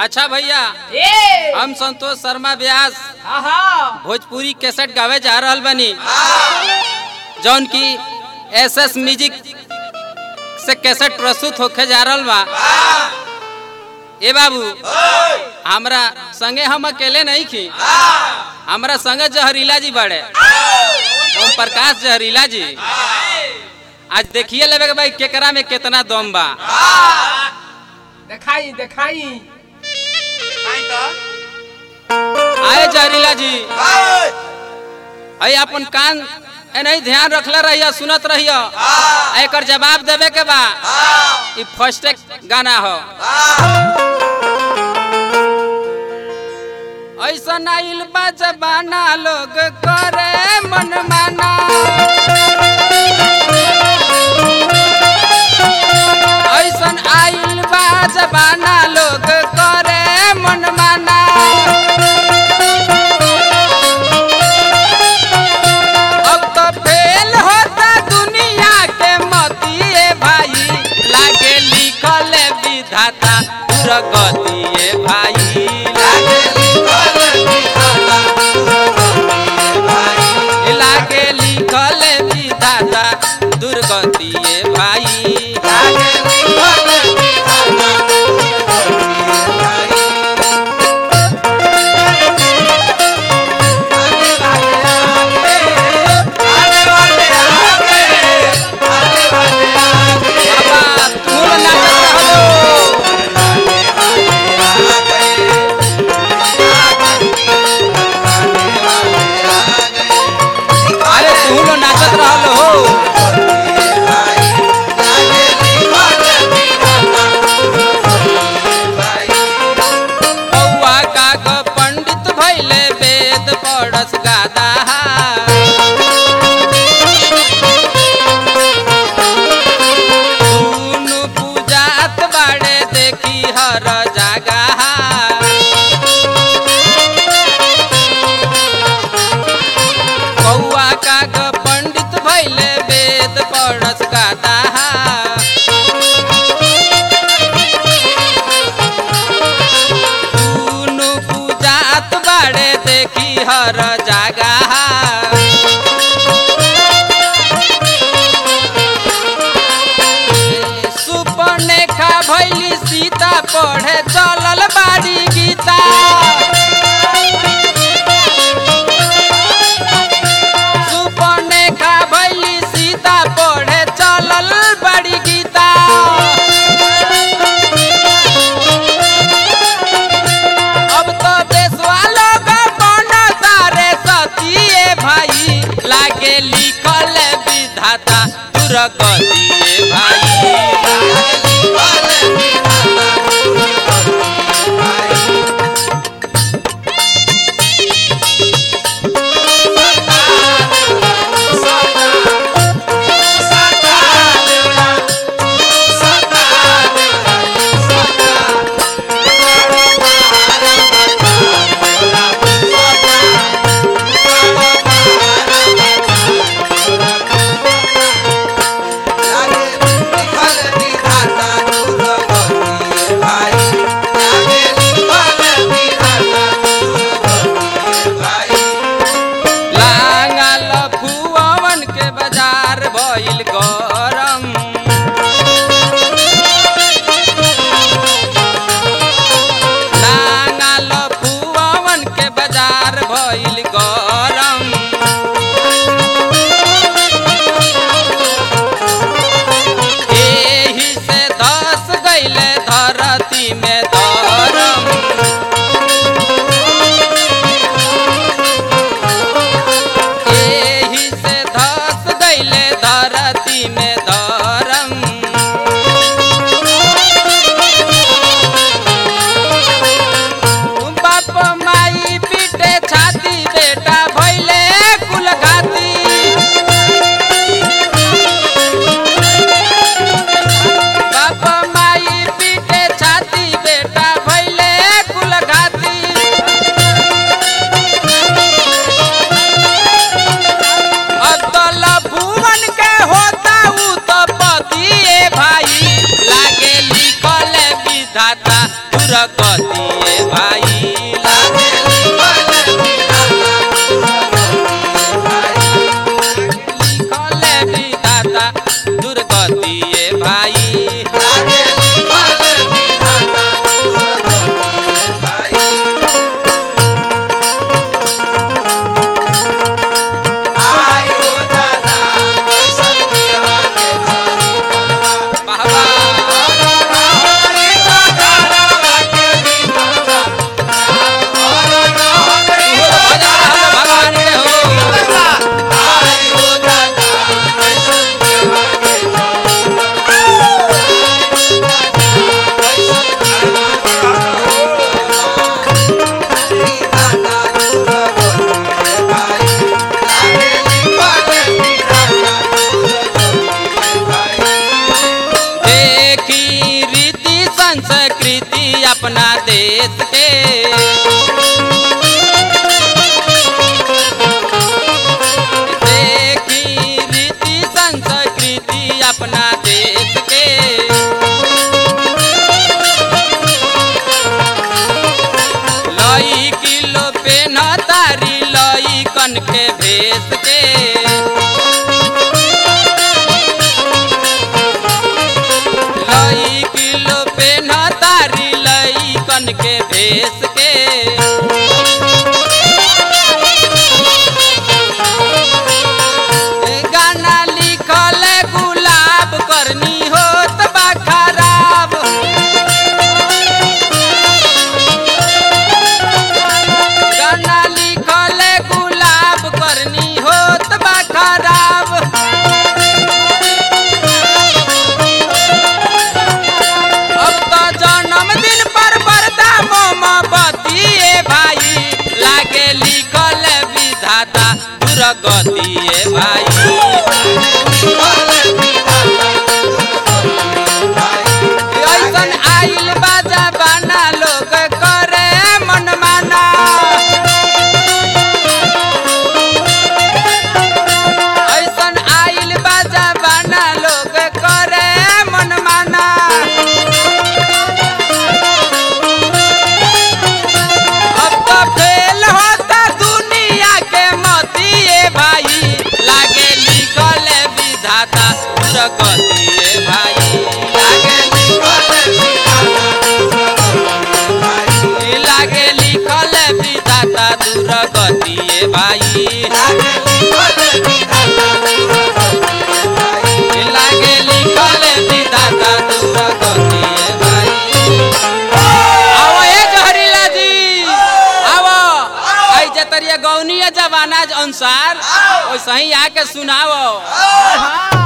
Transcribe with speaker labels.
Speaker 1: अच्छा भैया
Speaker 2: ए
Speaker 1: हम संतोष शर्मा व्यास
Speaker 2: आहा
Speaker 1: भोजपुरी कैसेट गावे जा रहल बनी जौन की एस एस म्यूजिक से कैसेट प्रस्तुत होके जा रहल बा ए बाबू हमरा संगे हम अकेले नहीं खी हमरा संगे जहरीला जी बड़े ओम प्रकाश जहरीला जी आज देखिए लेवे के भाई केकरा में कितना दम बा
Speaker 2: देखाई देखाई
Speaker 1: आए जहरीला जी अई अपन कान ए नहीं ध्यान रखले रहिया सुनत रहिया एकर जवाब देवे के बा ई फर्स्ट गाना हो ऐसा आइल बा जबाना लोग करे मन माना ऐसन आइल बा जबाना लोग करे मन माना अब तो फेल होता दुनिया के मतिए भाई लागे लिखल विधाता प्रगतिए भाई लागे लागे लिखल विधाता दुर्गतिए भाई बाबा तू नाचत रहलो अरे तू लो नाचत रहलो हो बौआ काग पंडित भैले वेद पढ़स गादा दुनु पूजात बाड़े देखी हर जगह बौआ काग पंडित भैले वेद पढ़स गादा दुनु पूजात बाड़े देखी हर जगह सुपनेखा भैली सीता पढ़े चलल बाड़ी गीता सुपनेखा भैली सीता पढ़े चलल बाड़ी गीता अब तो देशवा लोग बन तारे सतिए भाई लागे लिखल विधाता दुर्गतिए भाई लांगल फुवन के बाजार भइल गरम लांगल फुवन के बाजार भइल गरम एही से धस गइले धरती में धरम एही से धस गइले धरती में धरम बाप माई पीटे छाती बेटा भइले कुलघाती बाप माई पीटे छाती बेटा भइले कुलघाती अतल भुवन के होता उ तो पतिए भाई लागे लिखल विधाता दुर्गतिए भाई बाबा भगवान के हो देखी रीति संस्कृति अपना देश के देखी रीति संस्कृति अपना देश के लई किलो पेन तारी लई कन के भेस के लई किलो पेन तारी लई कन के भेस के गाना लिखल गुलाब करनी होत बा खराब गाना लिखल गुलाब करनी होत बा खराब अब तो जन्मदिन पर बरदा मोमबत्ती ए भाई लागे लिखल विधाता दुर्गति ए भाई ऐसन आइल बाजा बाना लोग करे मनमाना ऐसन आइल बाजा बाना लोग करे मनमाना अब तो फेल होता दुनिया के मती ए भाई लागे लिखल विधाता प्रगति ए भाई लागे लागे लिखल विधाता दुर्गति ए भाई लागे लिखल विधाता दुर्गति ए भाई आओ ए जहरीला जी आओ आई जतरिया गौनीय जमाना अनुसार वैसे ही आके सुनाओ
Speaker 2: हाँ